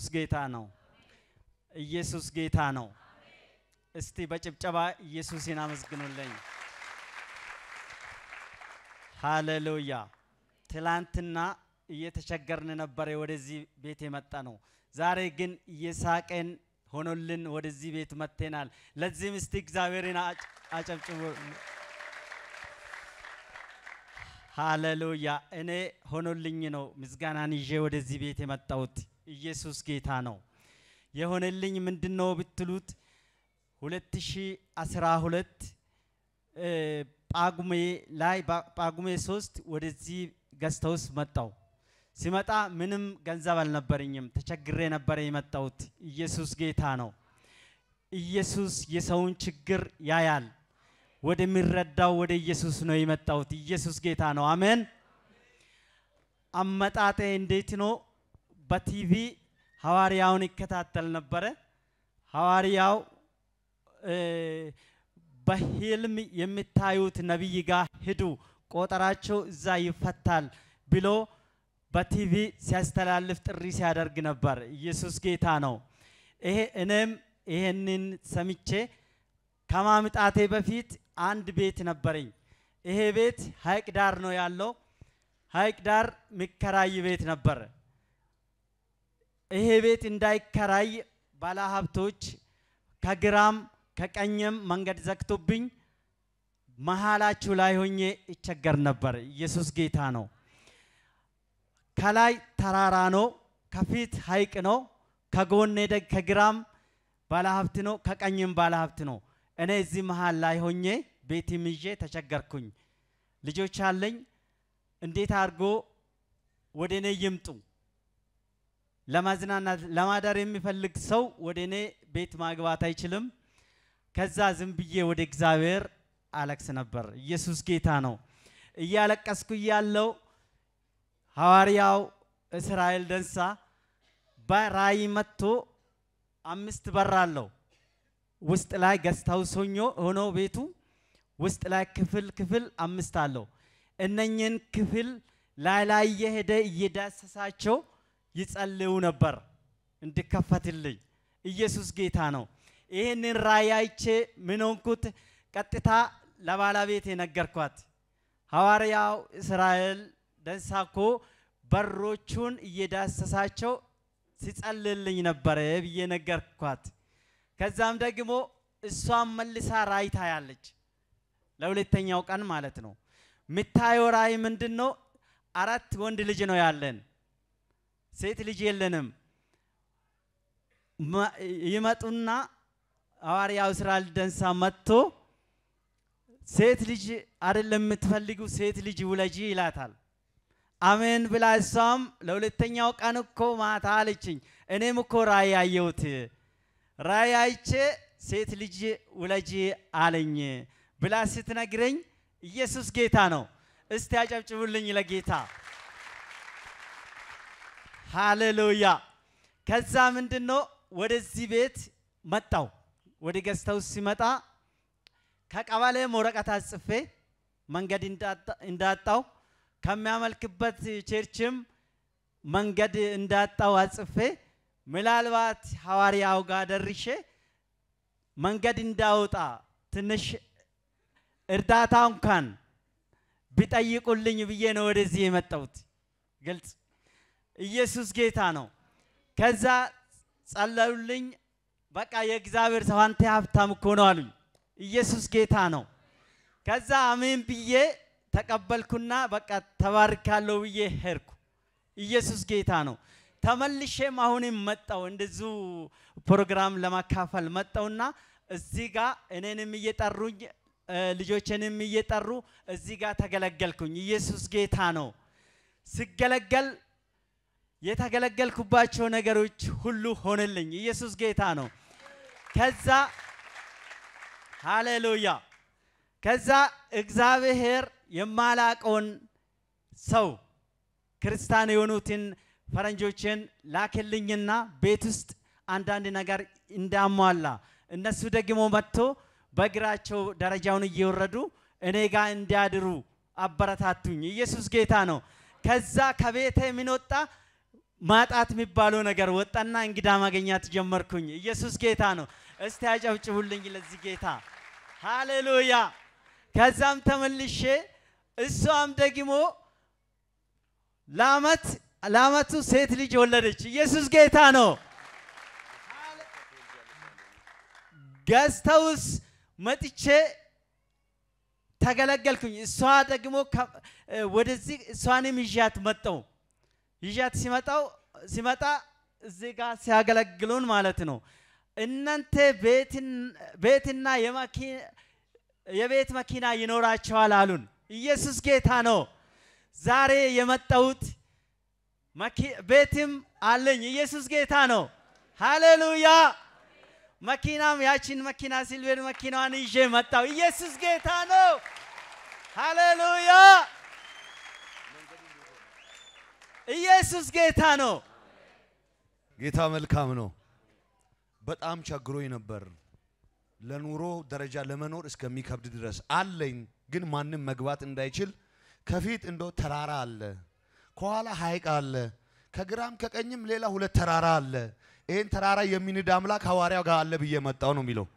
ጌታ ነው። ኢየሱስ ጌታ ነው። እስቲ በጭብጨባ ኢየሱስን አመስግኑልኝ። ሃሌሉያ። ትላንትና እየተቸገርን ነበረ ወደዚህ ቤት የመጣ ነው። ዛሬ ግን እየሳቀን ሆኖልን ወደዚህ ቤት መጥተናል። ለዚህም እስቲ እግዚአብሔርን አጭ- አጨብጭቡ። ሃሌሉያ። እኔ ሆኖልኝ ነው ምስጋናን ይዤ ወደዚህ ቤት የመጣሁት። ኢየሱስ ጌታ ነው። የሆነልኝ ምንድን ነው ብትሉት 2012 እ፣ ጳጉሜ ላይ ባ- ጳጉሜ ሶስት ወደዚህ ገስት ሃውስ መጣው። ሲመጣ ምንም ገንዘብ አልነበረኝም፣ ተቸግሬ ነበረ የመጣሁት። ኢየሱስ ጌታ ነው። ኢየሱስ የሰውን ችግር ያያል። ወደሚረዳው ወደ ኢየሱስ ነው የመጣሁት። ኢየሱስ ጌታ ነው። አሜን። አመጣጤ እንዴት ነው? በቲቪ ሐዋርያውን ይከታተል ነበረ። ሐዋርያው እ፣ በህልም የምታዩት ነቢይ ጋር ሂዱ፣ ቆጠራቸው እዛ ይፈታል ብሎ በቲቪ ሲያስተላልፍ ጥሪ ሲያደርግ ነበር። ኢየሱስ ጌታ ነው። ይሄ እኔም ይሄንን ሰምቼ ከማምጣቴ በፊት አንድ ቤት ነበረኝ። ይሄ ቤት ሀይቅ ዳር ነው ያለው። ሀይቅ ዳር የሚከራይ ቤት ነበር። ይሄ ቤት እንዳይከራይ ባለሀብቶች ከግራም ከቀኝም መንገድ ዘግቶብኝ መሀላችሁ ላይ ሆኜ ይቸገር ነበር። ኢየሱስ ጌታ ነው። ከላይ ተራራ ነው፣ ከፊት ሀይቅ ነው፣ ከጎኔ ደግ ከግራም ባለሀብት ነው፣ ከቀኝም ባለሀብት ነው። እኔ እዚህ መሀል ላይ ሆኜ ቤትም ይዤ ተቸገርኩኝ። ልጆች አለኝ። እንዴት አድርጎ ወደ እኔ ይምጡ? ለማዝናናት ለማደር የሚፈልግ ሰው ወደ እኔ ቤት ማግባት አይችልም። ከዛ ዝም ብዬ ወደ እግዚአብሔር አለቅስ ነበር። ኢየሱስ ጌታ ነው። እያለቀስኩ እያለው ሐዋርያው እስራኤል ደንሳ በራእይ መጥቶ አምስት በር አለው ውስጥ ላይ ገስታው ሶኞ ሆኖ ቤቱ ውስጥ ላይ ክፍል ክፍል አምስት አለው። እነኝን ክፍል ላይ ላይ እየሄደ እየዳሰሳቸው ይጸልዩ ነበር እንዲከፈትልኝ። ኢየሱስ ጌታ ነው። ይህንን ራእይ አይቼ ምን ሆንኩት? ቀጥታ ለባለቤት የነገርኳት ሐዋርያው እስራኤል ደንሳኮ በሮቹን እየዳሰሳቸው ሲጸልልኝ ነበረ ብዬ ነገርኳት። ከዛም ደግሞ እሷም መልሳ ራእይ ታያለች። ለሁለተኛው ቀን ማለት ነው። የምታየው ራእይ ምንድን ነው? አራት ወንድ ልጅ ነው ያለን፣ ሴት ልጅ የለንም። መ- ይመጡና ሐዋርያው እስራኤል ደንሳ መጥቶ ሴት ልጅ አይደለም የምትፈልጉ ሴት ልጅ ውለጂ ይላታል። አሜን ብላ እሷም ለሁለተኛው ቀን እኮ ማታ አለችኝ። እኔም እኮ ራእይ አየሁት፣ ራእይ አይቼ ሴት ልጅ ውለጂ አለኝ ብላ ስትነግረኝ ኢየሱስ ጌታ ነው። እስቲ ያጨብጭቡልኝ ለጌታ ሃሌሉያ። ከዛ ምንድን ነው ወደዚህ ቤት መጣው። ወደ ገዝተው ሲመጣ ከቀበሌም ወረቀት አጽፌ መንገድ እንዳጣ- እንዳጣው ከሚያመልክበት ቸርችም መንገድ እንዳጣው አጽፌ ምናልባት ሐዋርያው ጋር ደርሼ መንገድ እንዳወጣ ትንሽ እርዳታ እንኳን ቢጠይቁልኝ ብዬ ነው ወደዚህ የመጣሁት። ግልጽ ኢየሱስ ጌታ ነው። ከዛ ጸለዩልኝ። በቃ የእግዚአብሔር ሰው አንተ ሀብታም እኮ ነው አሉኝ። ኢየሱስ ጌታ ነው። ከዛ አሜን ብዬ ተቀበልኩና በቃ ተባርካለሁ ብዬ ሄድኩ። ኢየሱስ ጌታ ነው። ተመልሼም አሁንም መጣው እንደዚሁ ፕሮግራም ለማካፈል መጣውና እዚህ ጋር እኔንም እየጠሩኝ እ፣ ልጆችንም እየጠሩ እዚህ ጋር ተገለገልኩኝ። ኢየሱስ ጌታ ነው። ስገለገል የተገለገልኩባቸው ነገሮች ሁሉ ሆነልኝ። ኢየሱስ ጌታ ነው። ከዛ ሃሌሉያ ከዛ እግዚአብሔር የማላቀውን ሰው ክርስቲያን የሆኑትን ፈረንጆችን ላክልኝና ቤት ውስጥ አንዳንድ ነገር እንዳሟላ እነሱ ደግሞ መጥቶ በእግራቸው ደረጃውን እየወረዱ እኔ ጋር እንዲያድሩ አበረታቱኝ። ኢየሱስ ጌታ ነው። ከዛ ከቤቴ ምን ወጣ? ማጣት የሚባለው ነገር ወጣና እንግዳ ማግኘት ጀመርኩኝ። ኢየሱስ ጌታ ነው። እስቲ አጨብጭቡልኝ ለዚህ ጌታ ሃሌሉያ። ከዛም ተመልሼ እሷም ደግሞ ለአመት ለአመቱ ሴት ልጅ ወለደች። ኢየሱስ ጌታ ነው። ገዝተውስ መጥቼ ተገለገልኩኝ። እሷ ደግሞ ከ- ወደዚህ እሷንም ይዣት መጣው ይዣት ሲመጣው ሲመጣ እዚህ ጋር ሲያገለግሉን ማለት ነው። እናንተ ቤትን- ቤትና የመኪ- የቤት መኪና ይኖራቸዋል አሉን። ኢየሱስ ጌታ ነው። ዛሬ የመጣሁት መኪ- ቤትም አለኝ። ኢየሱስ ጌታ ነው። ሃሌሉያ። መኪናም ያችን መኪና ሲልቬር መኪናዋን ይዤ መጣው። ኢየሱስ ጌታ ነው። ሃሌሉያ። ኢየሱስ ጌታ ነው። ጌታ መልካም ነው። በጣም ቸግሮኝ ነበር። ለኑሮ ደረጃ ለመኖር እስከሚከብድ ድረስ አለኝ፣ ግን ማንም መግባት እንዳይችል ከፊት እንደ ተራራ አለ፣ ከኋላ ሐይቅ አለ፣ ከግራም ከቀኝም ሌላ ሁለት ተራራ አለ። ይህን ተራራ የሚንድ አምላክ ሐዋርያው ጋር አለ ብዬ መጣው ነው የሚለው።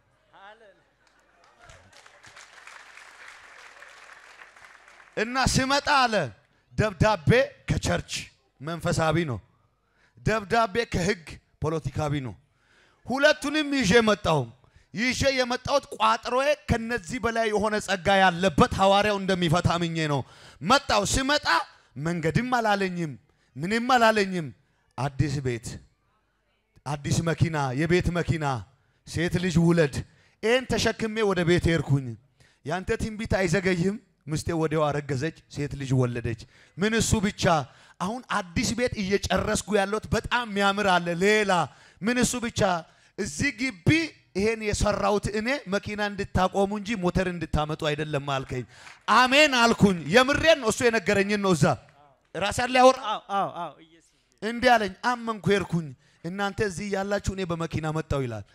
እና ስመጣ አለ ደብዳቤ ከቸርች መንፈሳዊ ነው፣ ደብዳቤ ከህግ ፖለቲካዊ ነው። ሁለቱንም ይዤ መጣሁ። ይዤ የመጣሁት ቋጥሮዬ ከነዚህ በላይ የሆነ ጸጋ ያለበት ሐዋርያው እንደሚፈታ ምኜ ነው መጣሁ። ስመጣ መንገድም አላለኝም፣ ምንም አላለኝም። አዲስ ቤት፣ አዲስ መኪና፣ የቤት መኪና፣ ሴት ልጅ ውለድ። ይህን ተሸክሜ ወደ ቤት ሄድኩኝ። ያንተ ትንቢት አይዘገይም። ምስቴ ወዲያው አረገዘች፣ ሴት ልጅ ወለደች። ምን እሱ ብቻ አሁን አዲስ ቤት እየጨረስኩ ያለሁት በጣም የሚያምር አለ። ሌላ ምን እሱ ብቻ እዚህ ግቢ ይሄን የሰራሁት እኔ መኪና እንድታቆሙ እንጂ ሞተር እንድታመጡ አይደለም አልከኝ። አሜን አልኩኝ። የምሬን ነው። እሱ የነገረኝን ነው። እዛ ራስ ያለ ያወራ አዎ አዎ አዎ ኢየሱስ እንዲህ አለኝ። አመንኩ፣ ሄድኩኝ። እናንተ እዚህ ያላችሁ እኔ በመኪና መጣው ይላል።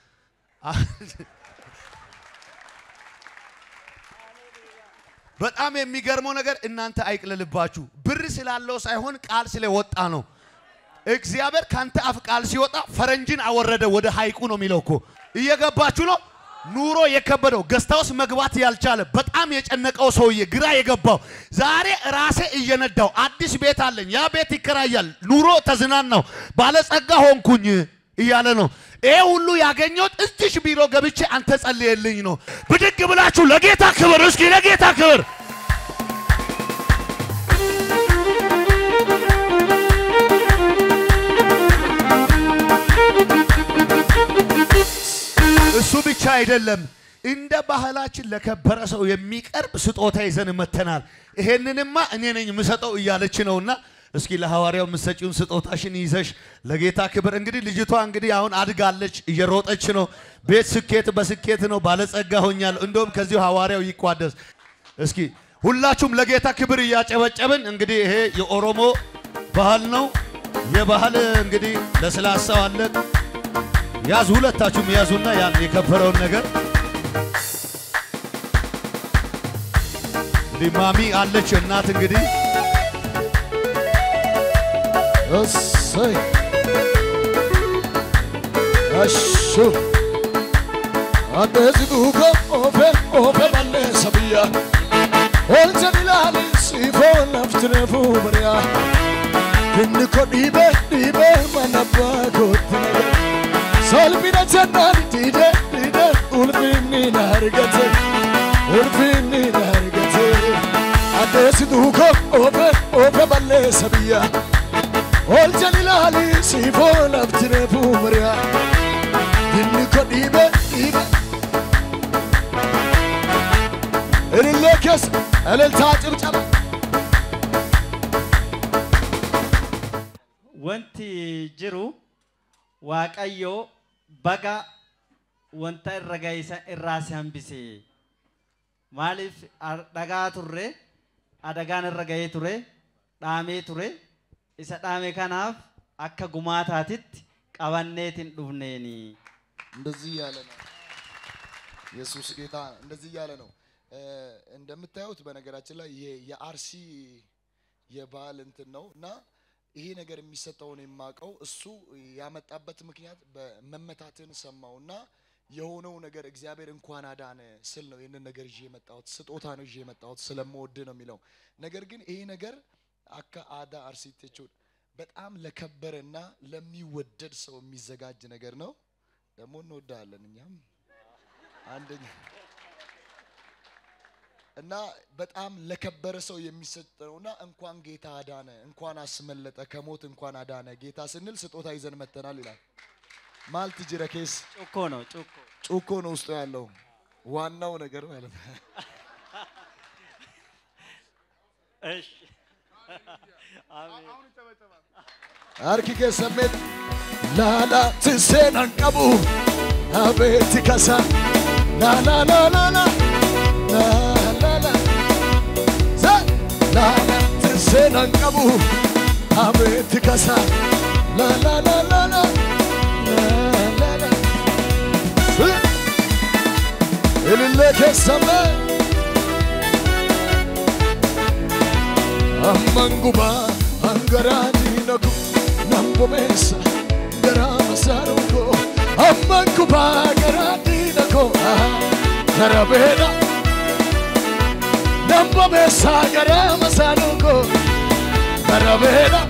በጣም የሚገርመው ነገር እናንተ አይቅለልባችሁ። ብር ስላለው ሳይሆን ቃል ስለወጣ ነው። እግዚአብሔር ካንተ አፍ ቃል ሲወጣ ፈረንጅን አወረደ ወደ ሐይቁ ነው የሚለው እኮ። እየገባችሁ ነው? ኑሮ የከበደው ገስታውስ መግባት ያልቻለ በጣም የጨነቀው ሰውዬ ግራ የገባው ዛሬ ራሴ እየነዳው አዲስ ቤት አለኝ። ያ ቤት ይከራያል። ኑሮ ተዝናናው፣ ባለጸጋ ሆንኩኝ እያለ ነው። ይሄ ሁሉ ያገኘሁት እዚሽ ቢሮ ገብቼ አንተ ጸልየልኝ ነው። ብድግ ብላችሁ ለጌታ ክብር፣ እስኪ ለጌታ ክብር እሱ ብቻ አይደለም። እንደ ባህላችን ለከበረ ሰው የሚቀርብ ስጦታ ይዘን መተናል። ይሄንንማ እኔ ነኝ የምሰጠው እያለች ነውና እስኪ ለሐዋርያው የምትሰጪውን ስጦታሽን ይዘሽ ለጌታ ክብር። እንግዲህ ልጅቷ እንግዲህ አሁን አድጋለች፣ እየሮጠች ነው። ቤት ስኬት በስኬት ነው። ባለጸጋ ሆኛለሁ። እንደውም ከዚሁ ሐዋርያው ይቋደስ። እስኪ ሁላችሁም ለጌታ ክብር እያጨበጨብን እንግዲህ ይሄ የኦሮሞ ባህል ነው። የባህል እንግዲህ ለስላሳው አለ ያዙ ሁለታችሁም ያዙና ያን የከበረውን ነገር እንግዲህ ማሚ አለች እናት እንግዲህ እሰይ እሹ እንደዚህ ዱከ ኦፌ ኦፌ መለሰ ብያ ኦልቸን ይላል ሲፎ ነፍትነፉ በሪያ ክንኮ ዲቤ ዲቤ መነባ ኮት ነገር ሰልቢነ ጀናን ዲደ ዲደ ኡልፊኒ ናርገቴ ኡልፊኒ ናርገቴ እንደዚህ ዱከ ኦፌ ኦፌ መለሰ ብያ Oljan ilaali siifoo lafti reefuu bari'a. Dinni ko dhiibe dhiibe. Ilillee keessa eleltaa cibcaba. wanti jiru waaqayyo baga wanta irra ga'isa irraa si hambise maaliif ar- dhagaa turre adagaan irra ga'ee ture dhaamee ture isa dhaame kanaaf akka gumaataatitti qabanneetiin dhufneeni እንደዚህ እያለ ነው ኢየሱስ ጌታ እንደዚህ እያለ ነው። እ፣ እንደምታዩት በነገራችን ላይ ይሄ የአርሲ የባህል እንትን ነው እና ይሄ ነገር የሚሰጠውን የማውቀው እሱ ያመጣበት ምክንያት በመመታትን ሰማውና የሆነው ነገር እግዚአብሔር እንኳን አዳነ ስል ነው ይህንን ነገር ይዤ የመጣሁት ስጦታ ነው ይዤ የመጣሁት ስለምወድ ነው የሚለው ነገር ግን ይሄ ነገር አካ አዳ አርሲቴቹን በጣም ለከበረና ለሚወደድ ሰው የሚዘጋጅ ነገር ነው ደግሞ እንወዳለን እኛም አንደኛ እና በጣም ለከበረ ሰው የሚሰጥ ነውና እንኳን ጌታ አዳነ እንኳን አስመለጠ ከሞት እንኳን አዳነ ጌታ ስንል ስጦታ ይዘን መተናል ይላል ማልት ጅረኬስ ጩኮ ነው ጩኮ። ጩኮ ነው ውስጡ ያለው ዋናው ነገር ማለት ነው እሺ አሜን። harki keessan mee laala tinseenan qabu abeeti kasa laalaalaalala laalala sa laala tinseenan qabu abeeti kasa laalaalaalala laalala ilillee keessan mee amman gubaa hangaraa diinaku nan bobeessa garaa masaaruko amman gubaa garaa diinako garabeedha nan bobeessa garaa masaaruko garabeedha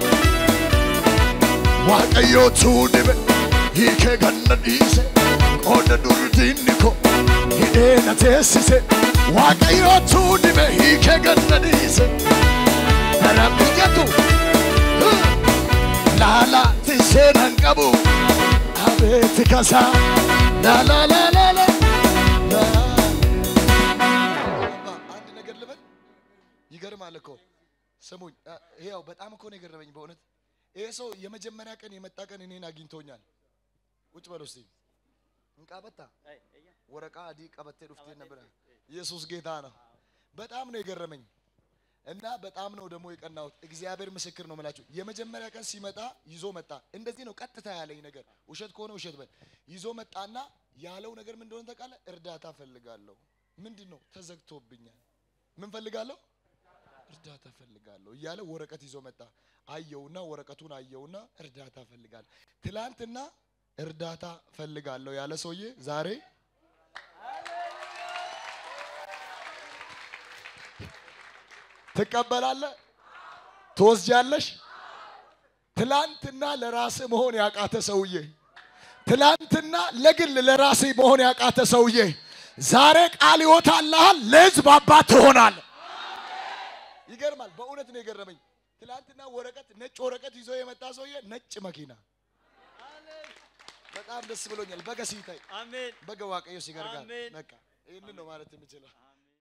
waaqayyootu dhibe hiikee ganna dhiise qooda durdiinni ko hidhee na teessise waaqayyootu dhibe hiikee ganna dhiise Rabbiyatu Lala tiseenan qabu Abeeti kasa La la la la la አንድ ነገር ልበል ይገርማል እኮ ስሙኝ ይኸው በጣም እኮ ነው የገረመኝ በእውነት ይሄ ሰው የመጀመሪያ ቀን የመጣ ቀን እኔን አግኝቶኛል ቁጭ በል እስቲ እንቃበታ ወረቃ አዲ ቀበቴ ዱፍቴ ነበረ ኢየሱስ ጌታ ነው በጣም ነው የገረመኝ እና በጣም ነው ደግሞ የቀናሁት። እግዚአብሔር ምስክር ነው የምላችሁ። የመጀመሪያ ቀን ሲመጣ ይዞ መጣ። እንደዚህ ነው ቀጥታ ያለኝ ነገር፣ ውሸት ከሆነ ውሸት በል። ይዞ መጣና ያለው ነገር ምን እንደሆነ ታውቃለህ? እርዳታ ፈልጋለሁ። ምንድን ነው ተዘግቶብኛል። ምን ፈልጋለሁ? እርዳታ ፈልጋለሁ እያለ ወረቀት ይዞ መጣ። አየውና ወረቀቱን አየውና እርዳታ ፈልጋለሁ። ትላንትና እርዳታ ፈልጋለሁ ያለ ሰውዬ ዛሬ ትቀበላለህ፣ ትወስጃለሽ። ትላንትና ለራስ መሆን ያቃተ ሰውዬ፣ ትላንትና ለግል ለራስ መሆን ያቃተ ሰውዬ ዛሬ ቃል ይወጣልሃል፣ ለህዝብ አባት ትሆናለህ። ይገርማል። በእውነት ነው የገረመኝ። ትላንትና ወረቀት ነጭ ወረቀት ይዞ የመጣ ሰውዬ ነጭ መኪና በጣም ደስ ብሎኛል። በገ ሲታይ አሜን በገ ዋቀዮ ሲገርጋል አሜን። በቃ ይህንን ነው ማለት የምችለው።